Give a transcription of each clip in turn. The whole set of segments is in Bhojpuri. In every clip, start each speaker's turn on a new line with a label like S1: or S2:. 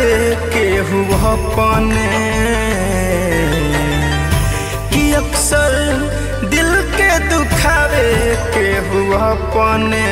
S1: के हुआ अपने कि अक्सर दिल के दुखावे के हुआ अपने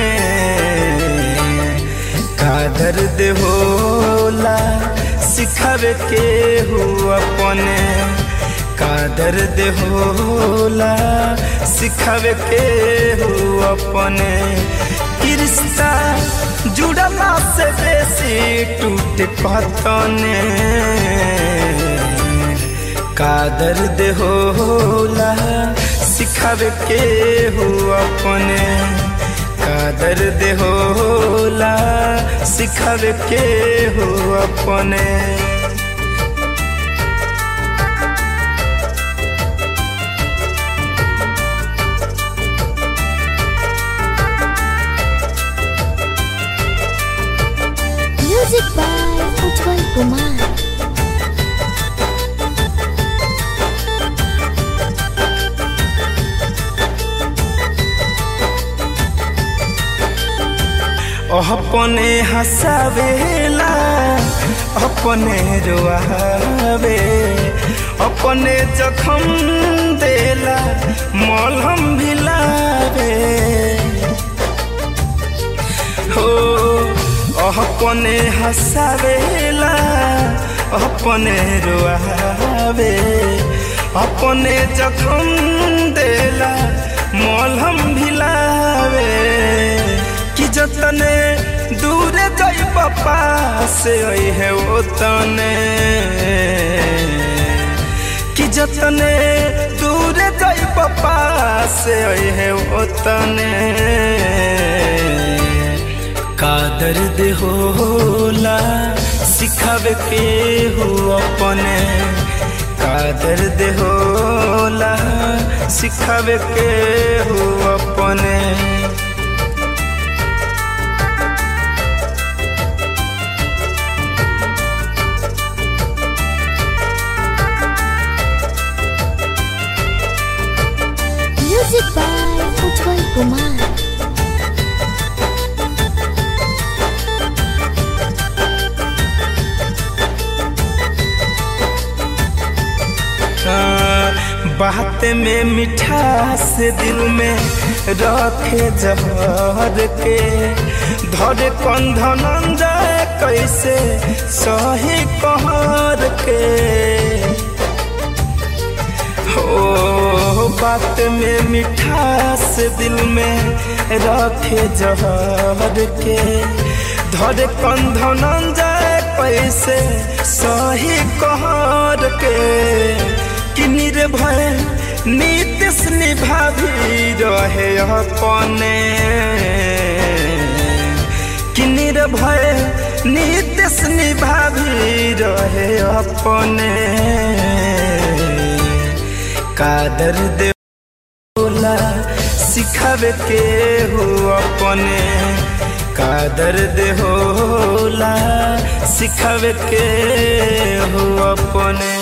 S1: का दर्द होला सिखावे के हुआ अपने का दर्द होला सिखावे के हुआ अपने कि रिश्ता जुड़ला से बेसी टूट पतने का दर्द होला सिखावे के हो अपने का दर्द होला सिखावे के हो अपने
S2: Music by Ujjwal Kumar.
S1: अपने हंसावेला अपने रोआवे अपने जखम देला मलहम भिलावे हो अपने हंसावेला अपने रोआवे अपने जखम देला मलहम भिलावे कि जतने दूर जाई पापा से है वो तने कि जतने दूर जाई पापा से है वो तने का दर्द होला सिखावे के हो अपने का दर्द होला सिखावे के हो अपने
S2: Music by Ujjwal Kumar.
S1: बात में मिठास दिल में रखे जहर के धरे कंधन जाए कैसे सही कहर के हो बात में मिठास दिल में रखे जहर के धरे कंधन जाए कैसे सही कहर के कि निर्भय नीतिश निभाभी रहे अपने कि निर्भय नीतिश निभाभी रहे अपने का दर्द होला सिखावे के हो अपने का दर्द होला सिखावे के हो अपने